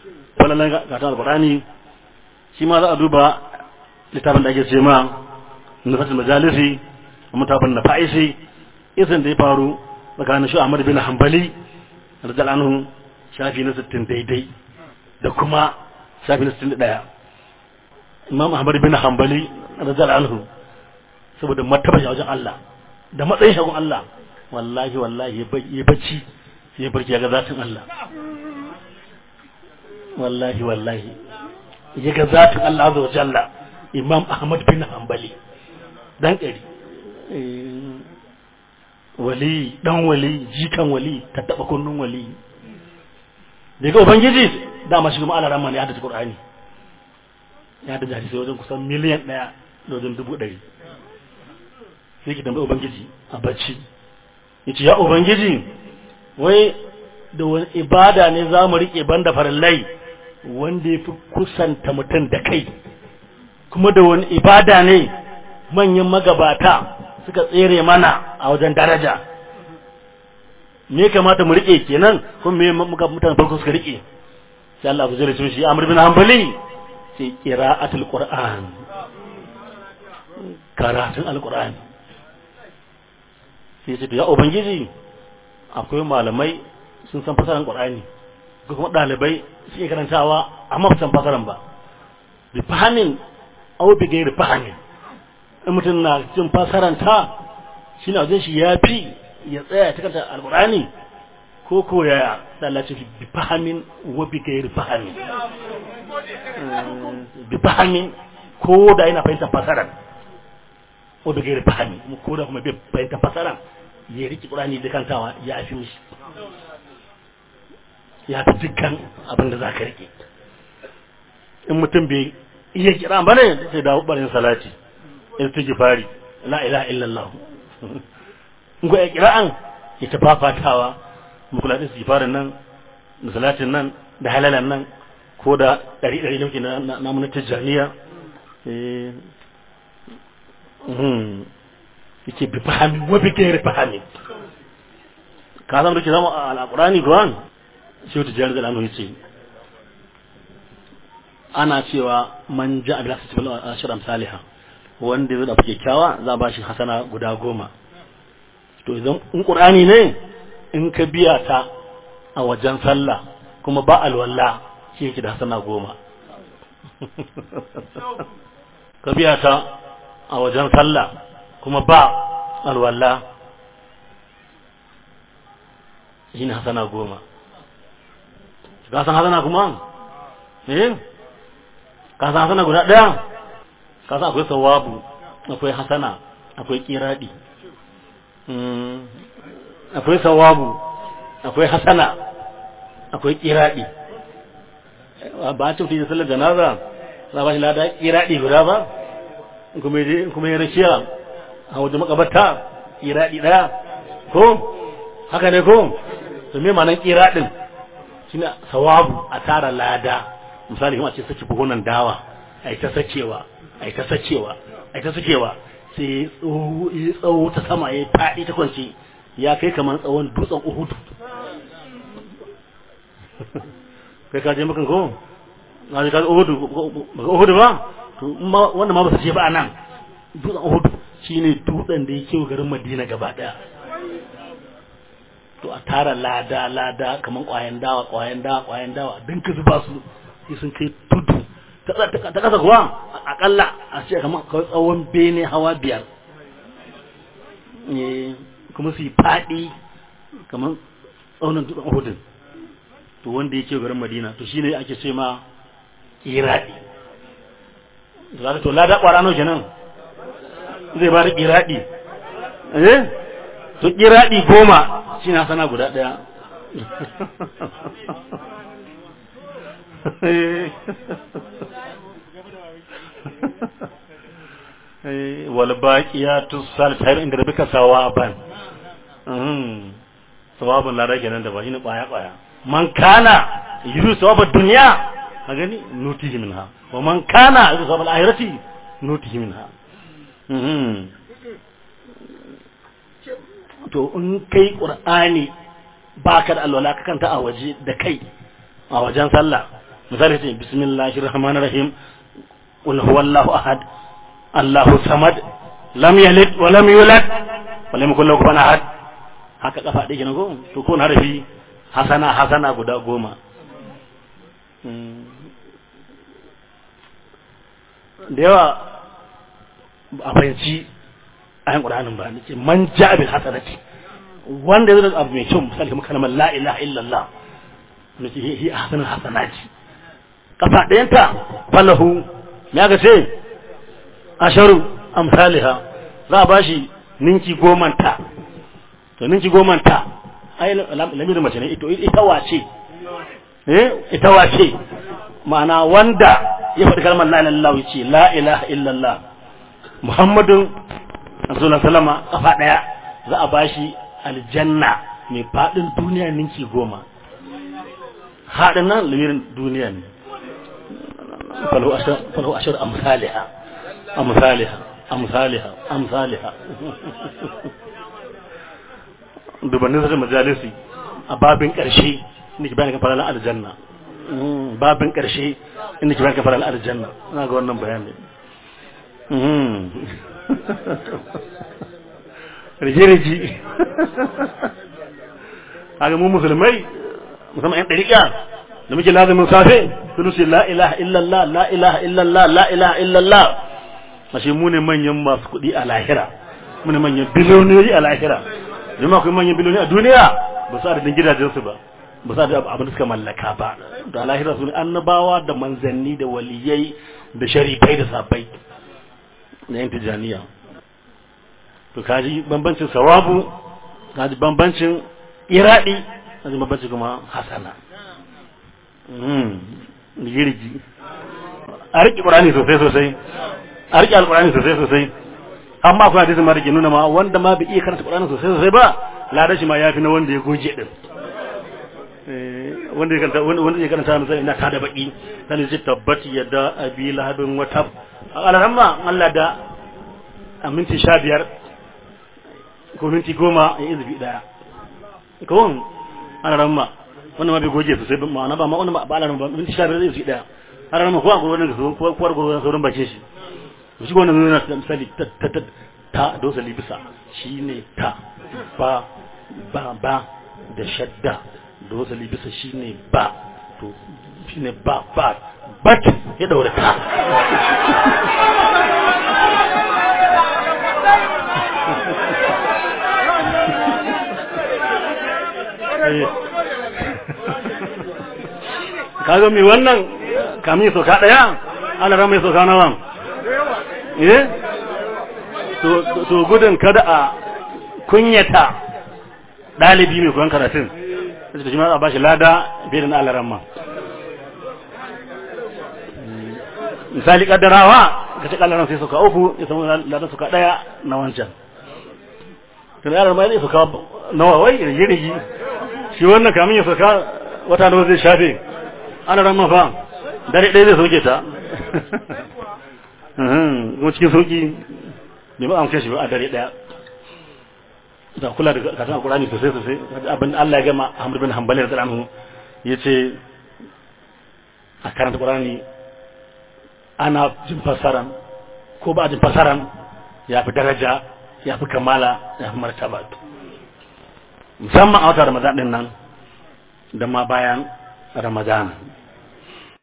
wannan ga ta alqur'ani shi ma za a duba littafin da ake ce ma nufatul majalisi mutafin na fa'isi izin da ya faru tsakanin shi Ahmad bin Hanbali radiyallahu anhu shafi na 60 daidai da kuma shafi na 61 Imam Ahmad bin Hanbali radiyallahu anhu saboda martaba wajen Allah da matsayin shagun Allah wallahi wallahi ya bacci sai ya barci ya ga zatin Allah wallahi wallahi ya ga zatin Allah azza wa jalla Imam Ahmad bin Hanbali dan kari wali dan wali jikan wali ta taba kunnun wali daga ubangiji dama shi kuma Allah rahman ya hada Qur'ani ya hada hadisi wajen kusan miliyan daya da wajen dubu ɗari sai ki tambayi ubangiji a bacci yace ya ubangiji wai da wani ibada ne za mu rike banda farillai wanda ya fi kusanta mutum da kai kuma da wani ibada ne manyan magabata suka tsere mana a wajen daraja me kamata mu rike kenan kuma me muka mutane farko suka rike sai Allah zai rasu shi Amr bin Hanbali sai qira'atul Qur'an karatun alqur'ani sai ce ya ubangiji akwai malamai sun san fasaran Qur'ani ko kuma dalibai suke karantawa amma ba san fasaran ba bi fahimin aw bi gairi fahimin in mutum na cin fasaranta shi na wajen shi ya fi ya tsaya ta kanta alkurani ko ko ya lalace bi fahamin wa bi gairi fahamin bi fahamin ko da yana fahimtar fasaran ko bi gairi fahamin ko da kuma bai fahimtar fasaran ya riki qur'ani da kantawa ya fi mishi ya fi dukkan abin da za ka rike in mutum bai iya kira ba ne sai dawo barin salati istighfari la ilaha illallah in ko ya kira'an ya ta fafatawa mu kula da istighfarin nan da salatin nan da halalan nan ko da ɗari ɗari nauki na namu na tijjaniya yake bi fahimi wa bi gairi fahimi ka san da ke zama a alƙurani kuwan shi wata jiyar zalanu ya ce ana cewa man ja a bilasa cikin ashirin saliha wanda zai dafa kyakkyawa za a ba shi hasana guda goma to idan in ƙur'ani ne in ka biya ta a wajen sallah kuma ba alwala shi yake da hasana goma ka biya ta a wajen sallah kuma ba alwala shi ne hasana goma ka san hasana kuma eh ka san hasana guda ɗaya ka san akwai sawabu akwai hasana akwai kiradi akwai sawabu akwai hasana akwai kiradi ba a cikin sallar janaza za ba shi lada kiradi guda ba kuma ya rashiya a wajen makabarta kiradi daya ko haka ne ko to me ma'anar kiradin shine sawabu a tara lada misali kuma a ce saki buhunan dawa a ta sacewa a ta sacewa a ta sacewa sai ya tsawo ta sama ya faɗi ta kwanci ya kai kamar tsawon dutsen uhudu kai ka je makan ko na je ka uhudu baka uhudu ba to wanda ma ba su je ba a nan dutsen uhudu shine dutsen da ya kewa garin madina gaba daya to a tara lada lada kamar kwayan dawa kwayan dawa kwayan dawa din ka zuba su sai sun kai tudu ta kasa kuwa akalla a ce kamar kawai tsawon bene hawa biyar kuma su yi faɗi kamar tsaunin dutsen uhudin to wanda yake garin madina to shine ake ce ma iradi zaka to lada kwara nawa kenan zai ba da iradi eh to iradi goma shi na sana guda daya wal baqiyatu salihatu inda rabbika sawaban sawabun lada kenan da ba shine kwaya kwaya man kana yuru sawabad dunya a gani nutihi minha wa man kana yuru sawabal akhirati nutihi minha to in kai qur'ani baka da alwala ka kanta a waje da kai a wajen sallah misali ce bismillahir rahmanir rahim qul huwallahu ahad allahu samad lam yalid wa lam yulad wa lam yakul lahu kufuwan ahad haka kafa ɗaya kenan ko to ko harafi hasana hasana guda goma da yawa a fahimci ayan ƙur'anin ba ce man ja bil hasanati wanda zai abu mai kyau misali kamar kalmar la ilaha illallah ne ce hi hasanul hasanati kafa ɗayanta falahu ya ga ce asharu amsaliha za a bashi ninki goman ta to ninki goman ta ai lamirin mace ne ita wace eh ita wace ma'ana wanda ya faɗi kalmar la ilaha illallah ya ce la ilaha illallah muhammadun rasulullah sallama kafa ɗaya za a bashi aljanna mai faɗin duniya ninki goma haɗin nan lamirin duniya ne falahu ashar amsaliha amsaliha amsaliha amsaliha dubannin sashen majalisi a babin ƙarshe inda ke bayan kan faralan aljanna babin ƙarshe inda ke bayan kan faralan aljanna na ga wannan bayani rige-rige haka mu musulmai musamman 'yan ɗariƙa da muke lazumin safe sun ce la ilaha illallah la ilaha illallah la ilaha illallah ashe mu ne manyan masu kuɗi a lahira mu ne manyan biloniyoyi a lahira jama'a kuma manyan biloniyoyi a duniya ba su adadin gidajensu ba ba su adadin abin da suka mallaka ba da lahira su ne annabawa da manzanni da waliyai da sharifai da sabai na yan tijaniya to kaji bambancin sawabu kaji bambancin iradi kaji bambancin kuma hasana girgi a riƙe ƙurani sosai sosai a riƙe alƙurani sosai sosai amma akwai hadisi ma da ke nuna ma wanda ma bai iya karanta ƙurani sosai sosai ba lada shi ma ya fi na wanda ya goge din wanda ya karanta wanda ya karanta misali ina tada baki sai ji tabbati yadda abi lahabin wata alhamma Allah da a minti sha biyar ko minti goma ya izubi daya kawon alhamma wannan ma bai goge sosai ma'ana ba ma wannan ba alaran ba minti sha biyar zai su daya alaran ma ko a gurbin su ko ko gurbin sauran bakin shi shi ko wannan nuna misali ta ta ta ta dosa libisa shine ta ba ba ba da shadda dosa libisa shine ba to shine ba ba bat ya daure ta kaga mai wannan kamin soka daya ana ran mai soka nawa eh to to gudun kada a kunyata dalibi mai koyon karatun sai da jima'a ba shi lada bai da alaran ma misali kaddarawa ka ce kallaran sai soka uku ya samu ladan soka daya na wancan to yaran ma zai soka nawa wai rigi shi wannan kamin ya soka wata nawa zai shafe ana ran mafa dare ɗaya zai soke ta kuma cikin sauki bai ba an kashe ba a dare ɗaya da kula da katon alkurani sosai sosai abin Allah ya gama Ahmad bin Hanbali da anhu ya ce a karanta Qur'ani ana jin fasaran ko ba jin fasaran ya fi daraja ya fi kamala ya fi martaba musamman a wata Ramadan din nan da ma bayan Ramadan